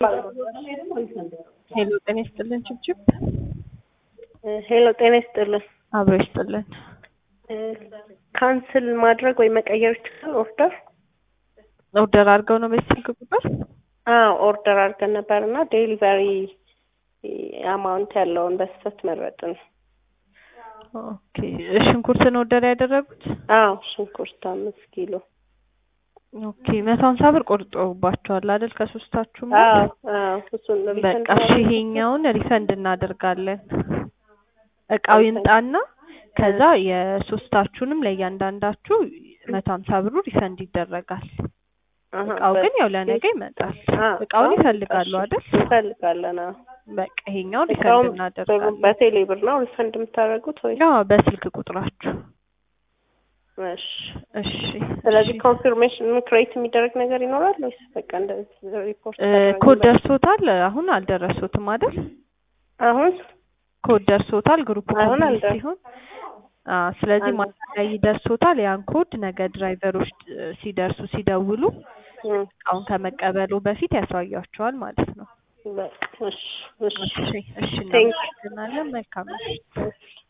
ሄሎ ጤና ይስጥልን ችብችብ ሄሎ ጤና ይስጥልን። አብሮ ይስጥልን። ካንስል ማድረግ ወይ መቀየር ይችላል ኦርደር? ኦርደር አድርገው ነው በዚህ ስልክ ቁጥር? አዎ ኦርደር አድርገን ነበር እና ዴሊቨሪ አማውንት ያለውን በስህተት መረጥን። ኦኬ ሽንኩርትን ኦርደር ያደረጉት? አዎ ሽንኩርት አምስት ኪሎ። ኦኬ መቶ ሀምሳ ብር ቆርጦባቸዋል አይደል? ከሶስታችሁም አዎ አዎ እሱን በቃ እሺ ይሄኛውን ሪፈንድ እናደርጋለን። እቃው ይምጣና ከዛ የሶስታችሁንም ለእያንዳንዳችሁ መቶ ሀምሳ ብሩ ሪፈንድ ይደረጋል። እቃው ግን ያው ለነገ ይመጣል። እቃውን ይፈልጋሉ አይደል? እንፈልጋለን። አዎ በቃ ይሄኛውን ሪፈንድ እቃውን እናደርጋለን። በቴሌ ብር ነው ሪፈንድ የምታደርጉት ወይ? ያው በስልክ ቁጥራችሁ። እሺ እሺ ስለዚህ እሺ። ኮንፊርሜሽን ክሬት የሚደረግ ነገር ይኖራል ወይስ በቃ እንደዚህ ሪፖርት እ ኮድ ደርሶታል? አሁን አልደረሱትም አይደል? አሁን ኮድ ደርሶታል። ግሩፕ አሁን ኮምፕሊት አልደረሰም። ሲሆን አዎ፣ ስለዚህ አልደረሰም። ማታ ላይ ይደርሶታል። ያን ኮድ ነገ ድራይቨሮች እ ሲደርሱ ሲደውሉ እም፣ እቃውን ከመቀበሉ በፊት ያሳያቸዋል ማለት ነው። በቃ እሺ እሺ እሺ እሺ፣ Thank you. እናመሰግናለን። መልካም ምሽት። እሺ